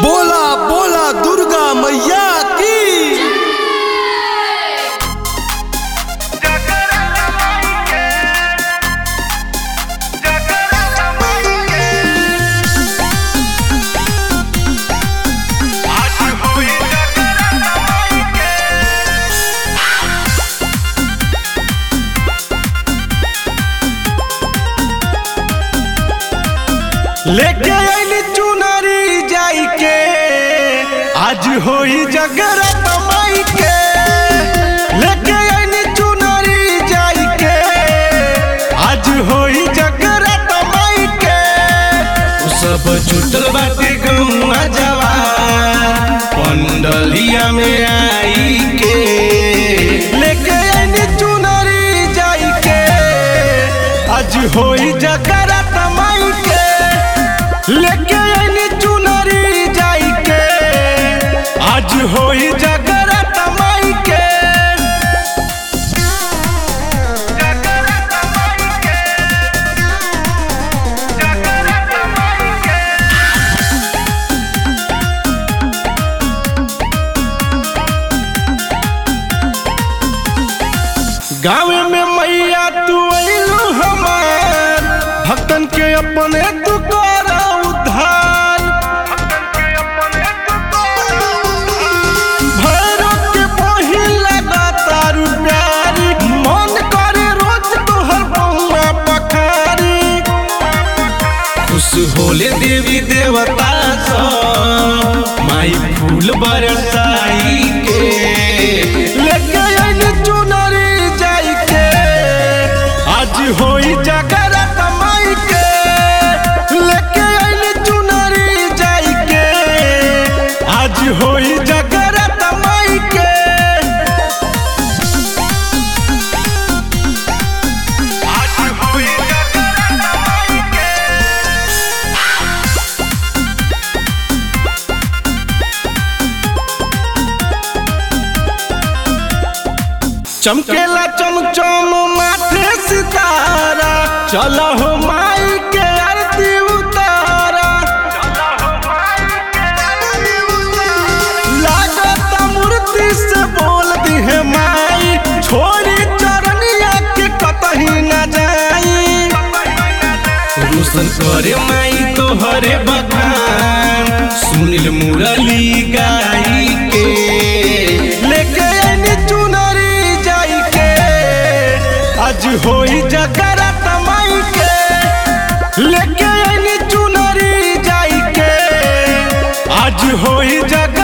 बोला बोला दुर्गा मैया की लेके आइली चुनरी जाई के आज होई जगरत माई के लेके आइली चुनरी जाई के आज होई जगरत माई के उ सब छुटल बाटे गौआ जवान पंडलिया में आई के लेके आइली चुनरी जाई के आज होई जगरत माई के लेके आइली चुनरी जाई के आज होई जगरत माई के गाँव में मैया तू अइलू हमार भक्तन के अपने तू कर उद्धार भैरव के बही लगातार प्यारी मन करे रोज तोहर बउआ पखारी खुश होले देवी देवता सब माई फूल बरसाई के लेके आइली चुनरी जाई के आज होई जगरत माई के लेके आइली चुनरी जाई के आज होई जगरत माई के चमकेला चमचम माथे सितारा चलो हो माई के आरती उतारा लागत मूर्ति से बोल दी है माई छोरी चरनिया के कतही न जाई रोशन करे माई तोहरे बखान सुनील मुरली गाई के लेके आइनी चुनरी जाई के आज होई जगरत माई के लेके आइनी चुनरी जाई के आज होई जगरत